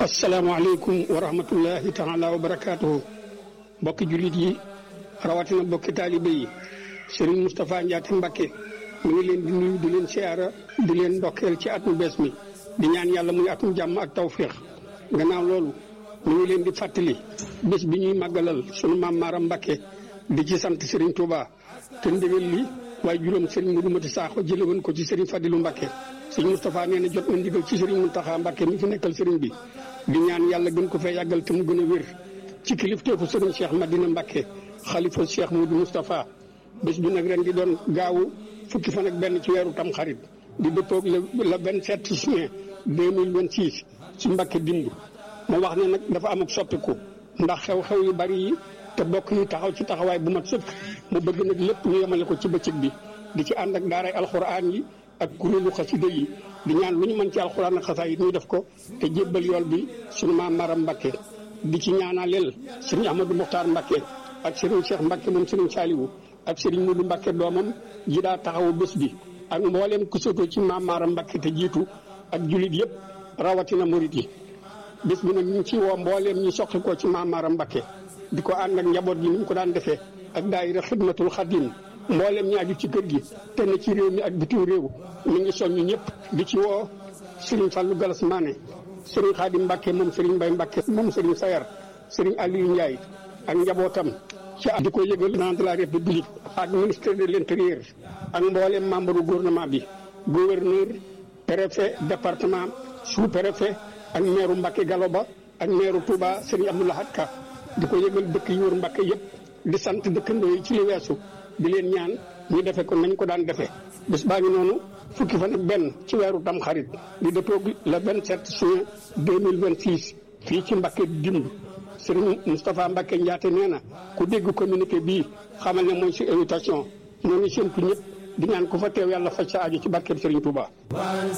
asalaamaaleykum wa rahmatullahi taala wa barakaatuhu mbokki jullit yi rawatina mbokki taalibe yi Serigne Moustapha Ndiaté Mbacké mu ngi leen di nuyu di leen siyaara di leen ndokkeel ci at mu bees mi di ñaan yàlla muy atum jàmm ak tawféex gannaaw loolu mu ngi leen di fàttali bés bi ñuy màggalal sunu maam Maaram Mbacké di ci sant Serigne Touba te ndigal li waaye juróom Serigne Modou Mati Sakho jële woon ko ci Serigne Fadilou Mbacké Serigne Moustapha nee na jot na ndigal ci Serigne Mountakha Mbacké mi fi nekkal Serigne bi di ñaan yàlla gën ko fee yàggal te mu gën a wér ci kilifteefu Serigne Cheikh Madina Mbacké xalifa Cheikh Modou Moustapha bés bi nag ren di doon gaawu fukki fan ak benn ci weeru tam xarit di dëppoog le le vingt sept juin deux mille vingt six ci Mbacké dimb ma wax ne nag dafa am ak soppiku ndax xew-xew yu bari yi te bokk yi taxaw ci taxawaay bu mat sëkk mu bëgg nag lépp ñu yemale ko ci bëccëg bi di ci ànd ak daaray alxuraan yi ak kuréelu xasida yi di ñaan lu ñu mën ci alxuraan ak xasaayit ñu def ko te jébbal yool bi suñu maam Maram Mbacké di ci ñaanaleel sëriñ Ahmadou Mokhtar Mbacké ak sëriñ Cheikh Mbacké moom sëriñ Saliou ak sëriñ Modou Mbacké doomam ji daa taxawu bés bi ak mbooleem ku sotoo ci maam Maram Mbacké te jiitu ak jullit yëpp rawatina murit yi bés bi nag ñu ngi ci woo mbooleem ñi soqi ko ci maam Maram Mbacké di ko ànd ak njaboot gi ni ñu ko daan defee ak daayira xidmatul xadim mboolem ñi aju ci kër gi te ne ci réew mi ak bitim réew mi ngi soññ ñëpp di ci woo Serigne Fallou Galas Mané Serigne Khadim Mbacké moom Serigne Mbaye Mbacké moom Serigne Sayar Serigne Aliou Ndiaye ak njabootam ci di ko yëgal président de la république ak ministre de l'intérieur ak mboolem membre gouvernement bi gouverneur préfet département sous préfet ak maire Mbacké Galoba ak maire Touba Serigne Abdou Lahad Ka di ko yëgal dëkk yi wër Mbacké yëpp di sant dëkkandoo yi ci li weesu di leen ñaan ñu defe ko nañ ko daan defee bés baa ngi noonu fukki fan ak benn ci weeru tam xarit di dëppoog le 27 juin 2026 fii ci Mbacké dimb Serigne Moustapha Mbacké Ndiaté nee na ku dégg communiqué bii xamal ne mooy si invitation ñoo ngi séntu ñëpp di ñaan ku fa teew yàlla faj sa aajo ci barkeb Serigne Touba